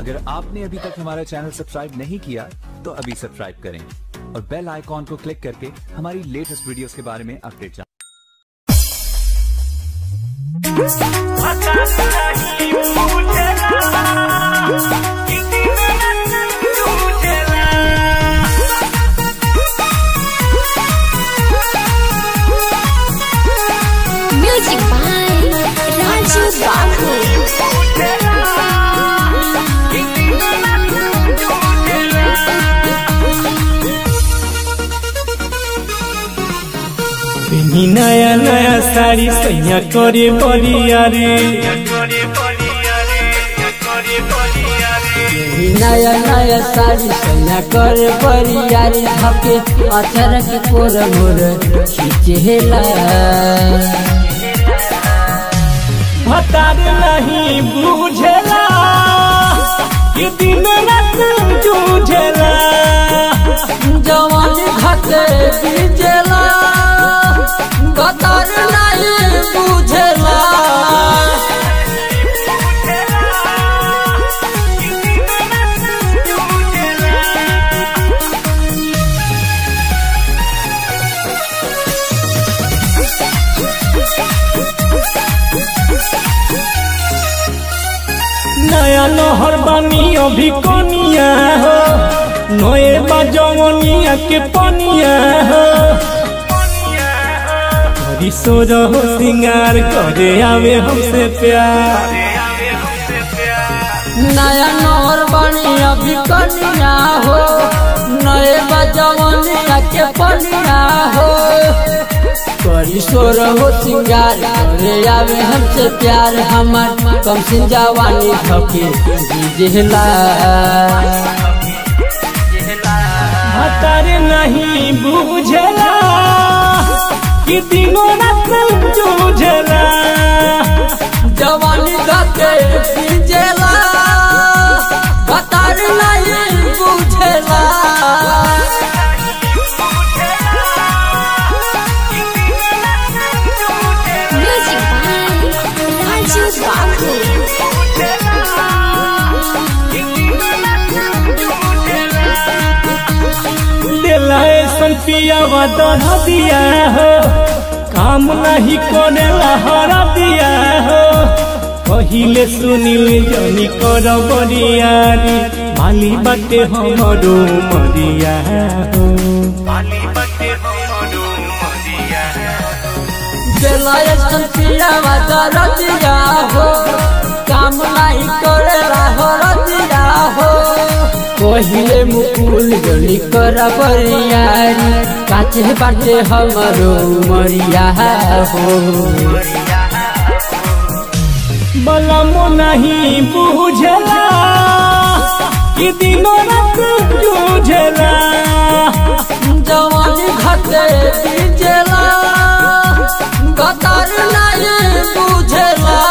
अगर आपने अभी तक हमारा चैनल सब्सक्राइब नहीं किया तो अभी सब्सक्राइब करें और बेल आइकॉन को क्लिक करके हमारी लेटेस्ट वीडियोस के बारे में अपडेट जानें Music by Raju Babu. पेनी नया नया साड़ी सैया करे बरिया रे नया नया साड़ी सैया कर बरियारी धके अचर के कोर मोर खींचेला भतार नहीं बुझेला कि दिन रात जूझेला जवान धके बीजेला कतर नहीं बुझेला नया नहर बानी अभी कनिया हो नए बजवनिया के पनिया हो हरी सोर हो सिंगार करे आवे हमसे प्यार नया नौर बनी अभी कनिया हो नए बजवनिया के पनिया हो करी सोर हो सिंगार करे आवे हमसे प्यार हमार कम सिन जवानी धके जीजेला भतार नहीं बुझेला कि दिनों रात जूझेला जवानी धके जीजेला कतार नहीं बुझेला Music by Raju Babu. दिला ऐसन पियावा दह दिया हो काम नहीं करेला हरा दिया हो पहिले सुनिल जनी कर बरियारी माली बाटे हमरो मरिया हो जलायसन पियावा दरदिया हो काम नहीं करेला हो रदिया हो पहिले मुकुल गली कर बरियारी काचे बाटे हमरो मरिया हो बलमो नहीं बुझेला कि दिनों रात जूझेला जवानी घटे बीजेला कतर नहीं बुझेला